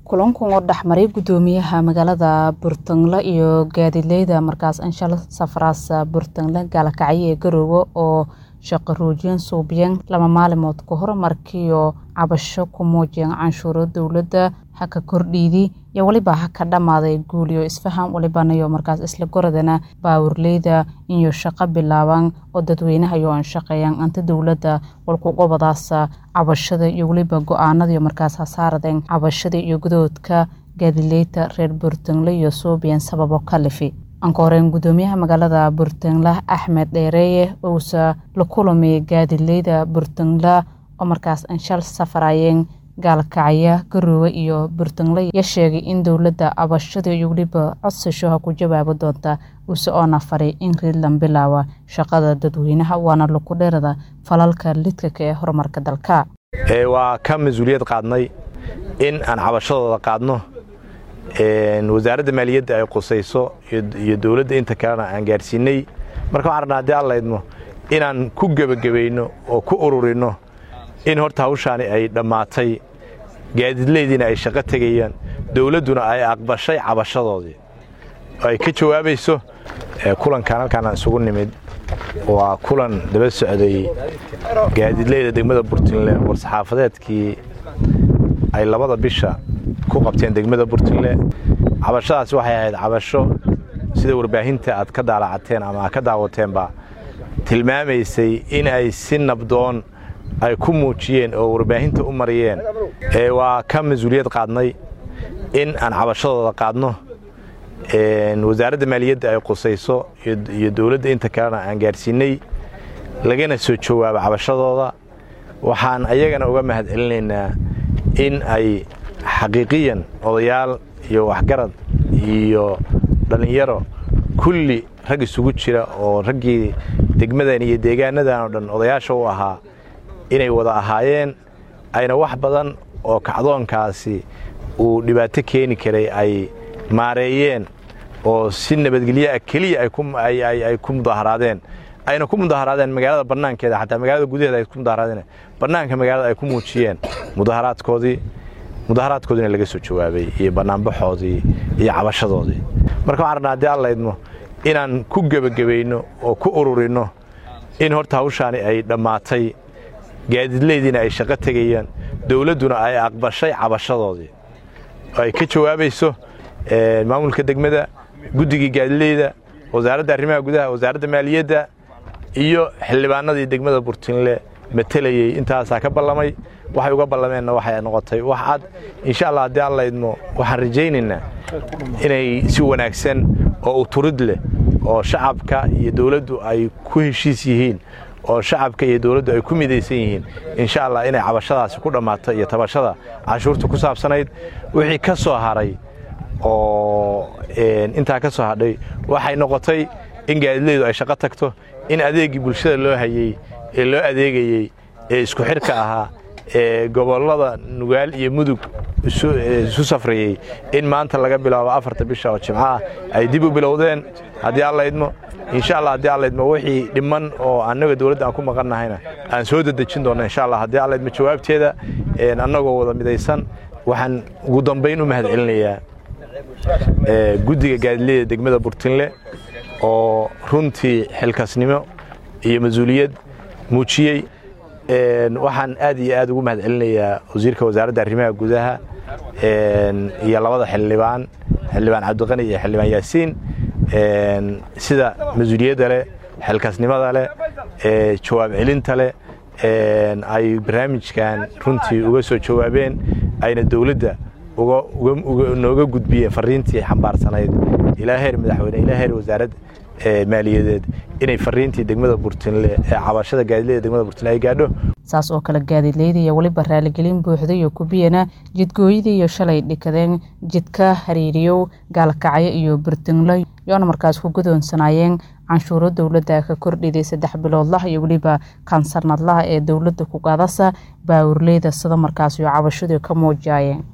kulankan oo dhexmaray gudoomiyaha magaalada Buurtanle iyo gaadiidleyda markaas Anshal Safraas Buurtanle gaalkacyo ee Garowe oo shaqo roojin suubiyeen laba maalmood ka hor markii oo cabasho ku muujiyeen canshuuro dowladda ha ka kordhiidi iyo waliba ha ka dhammaaday guul iyo isfaham walibanayo markaas isla goradana baawurleyda iyo shaqo bilaabaan oo dadweynaha iyo aan shaqeeyaan anta dowladda walku gobadaas cabashada iyo waliba go-aanada markaas hasaaradeen cabashada iyo gudoodka gaadiidleyda reer Buurtanle iyo suubiyeen sababo kalifi anka horeen gudoomiyaha magaalada Buurtanle Axmed Dheereeye uusa la kulamay gaadiidleyda Buurtanle oo markaas Anshal Safraayeen gaalkacyo Garowe iyo Buurtanle ya sheegay in dowladda cabashada iyo waliba codsasho ha ku jawaabi doonta use oona faray in Reedland bilaawa shaqada dadweynaha waana lagu dheerada falalka lidka ee horumarka dalka waa ka mas-uuliyad qaadnay in aan cabashadooda qaadno wasaaradda maaliyadda ay qusayso iyo dowladda inta kalena aan gaarsiinay marka waxaan rabnaa haddii alla idmo inaan ku gebagabayno oo ku ururinno in horta hawshaani ay dhammaatay gaadiidleydiina ay shaqo tegayaan dowladduna ay aqbashay cabashadoodii oo ay ka jawaabayso kulankan halkaan aan isugu nimid waa kulan daba socday gaadiidleyda degmada Buurtanle war-saxaafadeedkii ay labada bisha ku qabteen degmada Buurtanle cabashadaas waxay ahayd cabasho sida warbaahinta aad ka daalacateen ama aad ka daawateenba tilmaamaysay in ay si nabdoon ay ku muujiyeen oo warbaahinta u mariyeen waa ka mas-uuliyad qaadnay in aan cabashadooda qaadno wasaaradda maaliyadda ay qusayso iyo dowladda inta kalena aan gaarsiinay lagana soo jawaabo cabashadooda waxaan ayagana uga mahad celinaynaa in ay xaqiiqiyan odayaal iyo waxgarad iyo dhallinyaro kulli rag isugu jira oo raggii degmadan iyo deegaanadan oo dhan odayaasha u ahaa inay wada ahaayeen ayna wax badan oo kacdoonkaasi uu dhibaato keeni karay ay maareeyeen oo si nabadgelyo ah keliya ay ku mudaharaadeen ayna ku mudaharaadeen magaalada bannaankeeda xataa magaalada gudaheeda ay ku mudaharaadeen bannaanka magaalada ay ku muujiyeen mudaharaadkoodii mudaharaadkoodiina laga soo jawaabay iyo bannaanbaxoodii iyo cabashadoodii marka waxaan rabnaa haddii alla idmo inaan ku gebagabayno oo ku ururinno in horta hawshaani ay dhammaatay gaadiidleydiina ay shaqo tegayaan dowladduna ay aqbashay cabashadoodii oo ay ka jawaabayso maamulka degmada guddigii gaadiidleyda wasaaradda arrimaha gudaha wasaaradda maaliyadda iyo xildhibaanadii degmada Buurtanle matelayey intaasaa ka ballamay waxay uga ballameenna waxay noqotay wax cad insha allah haddii alla idmo waxaan rajaynaynaa inay si wanaagsan oo uturid leh oo shacabka iyo dowladdu ay ku heshiis yihiin oo shacabka iyo dowladdu ay ku midaysan yihiin insha allah inay cabashadaasi ku dhammaato iyo tabashada canshuurta ku saabsanayd wixii ka soo haray oo intaa ka soo hadhay waxay noqotay in gaadiidleydu ay shaqo tagto in adeegii bulshada loo hayey ee loo adeegayey ee isku xidhka ahaa ee gobollada nugaal iyo mudug isu safrayey in maanta laga bilaabo afarta bisha oo jimco ah ay dib u bilowdeen haddii alla idmo insha allah haddii alla idmo wixii dhiman oo annaga dowladda aan ku maqannahayna aan soo dedejin doonno insha allah haddii alla idmo jawaabteeda annagoo wada midaysan waxaan ugu dambayn u mahad celinayaa guddiga gaadiidleyda degmada Buurtanle oo runtii xilkasnimo iyo mas-uuliyad muujiyey waxaan aad iyo aad ugu mahad celinayaa wasiirka wasaaradda arrimaha gudaha iyo labada xildhibaan xildhibaan cabdiqani iyo xildhibaan yaasiin sida mas-uuliyadda leh xilkasnimada leh jawaab celinta leh ay barnaamijkan runtii uga soo jawaabeen ayna dowladda nooga gudbiyeen fariintii xambaarsanayd ilaa heer madaxweyne ilaa heer wasaarad maaliyadeed inay fariintii degmada Buurtanle ee cabashada gaadiidleyda degmada Buurtanle ay gaadho saas oo kale gaadiidleyda iyo waliba raaligelin buuxda iyo kubiyana jidgooyada iyo shalay dhikadeen jidka hariiriyow gaalkacyo iyo Buurtanle yoona markaas ku gudoonsanaayeen canshuuro dowladda ka kordhiday saddex biloodlaha iyo weliba kan sanadlaha ee dowladda ku qaadasa baawurleyda sida markaas iyo cabashadu ka muujiyeen